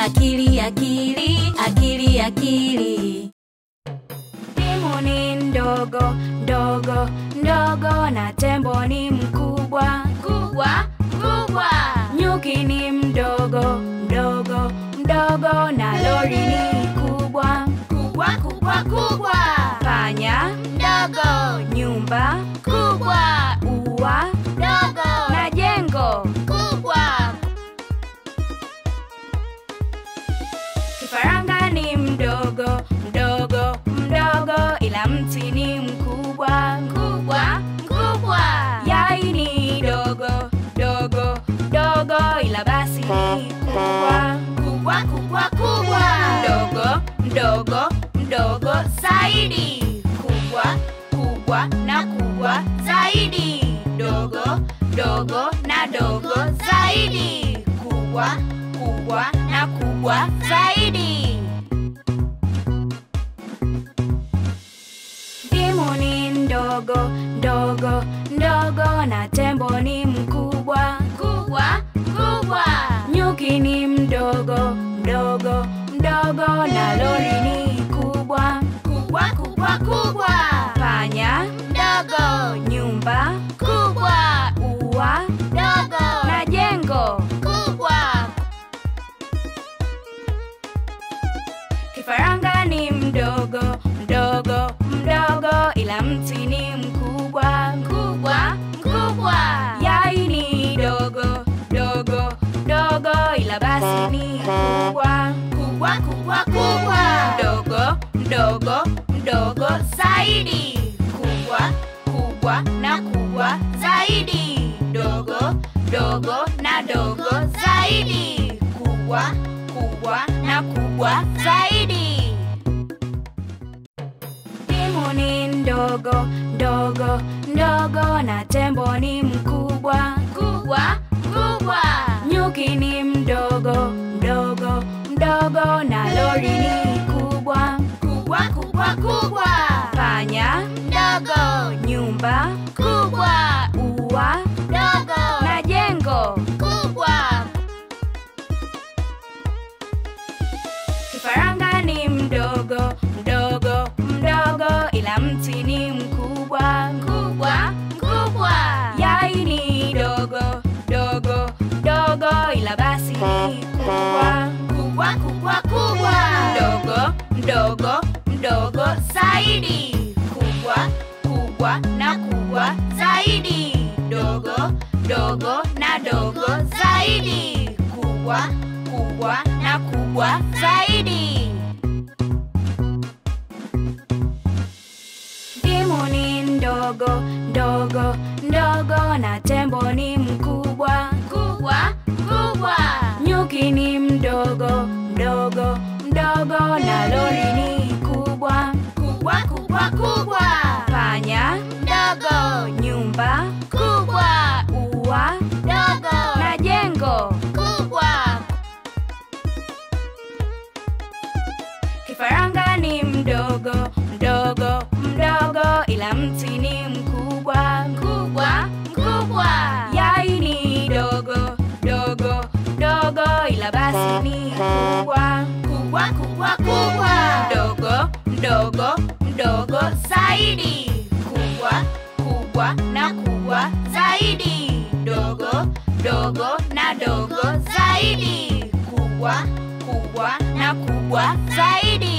akili akili akili akili Timu ni ndogo ndogo ndogo na tembo ni mkubwa kubwa kubwa nyuki ni mdogo mdogo mdogo na lori ni kubwa kubwa kubwa kubwa panya ndogo nyumba kubwa ua ndogo na jengo kubwa kifaranga ni mdogo mdogo mdogo ila mti ni mkubwa kubwa kubwa yai ni dogo dogo dogo ila basi ni kubwa kubwa kubwa kubwa mdogo mdogo mdogo zaidi kubwa kubwa na kubwa zaidi dogo dogo na dogo zaidi kubwa kubwa na kubwa zaidi Ndimu ni ndogo ndogo ndogo na tembo ni mkubwa kubwa kubwa nyuki ni mdogo mdogo mdogo na lori ni kubwa kubwa kubwa kubwa panya ndogo nyumba kubwa ua ndogo na jengo kubwa kifaranga ni mdogo mdogo mdogo ila mti ni mkubwa kubwa kubwa yai ni dogo dogo dogo ila basi ni kubwa kubwa kubwa kubwa mdogo mdogo mdogo zaidi kubwa kubwa na kubwa zaidi dogo dogo na dogo zaidi kubwa kubwa na kubwa zaidi timu ni ndogo ndogo ndogo na tembo ni mkubwa kubwa kubwa nyuki ni mdogo mdogo mdogo na lori ni kubwa kubwa kubwa kubwa panya ndogo nyumba kubwa ua ndogo na jengo kubwa kifaranga ni mdogo mdogo mdogo ila mti ni mkubwa kubwa kubwa yai ni dogo dogo dogo ila basi ni kubwa kubwa kubwa kubwa mdogo mdogo mdogo zaidi kubwa kubwa na kubwa zaidi dogo dogo na dogo zaidi kubwa kubwa na kubwa zaidi Ndimu ni ndogo ndogo ndogo na tembo ni mkubwa kubwa kubwa nyuki ni mdogo mdogo mdogo na lori ni kubwa kubwa kubwa kubwa panya ndogo nyumba kubwa ua ndogo na jengo kubwa kifaranga ni mdogo mdogo mdogo ila mti ni mkubwa kubwa kubwa yai ni dogo dogo dogo ila basi ni kubwa kubwa kubwa kubwa mdogo mdogo mdogo zaidi kubwa kubwa na kubwa zaidi dogo dogo na dogo zaidi kubwa kubwa na kubwa zaidi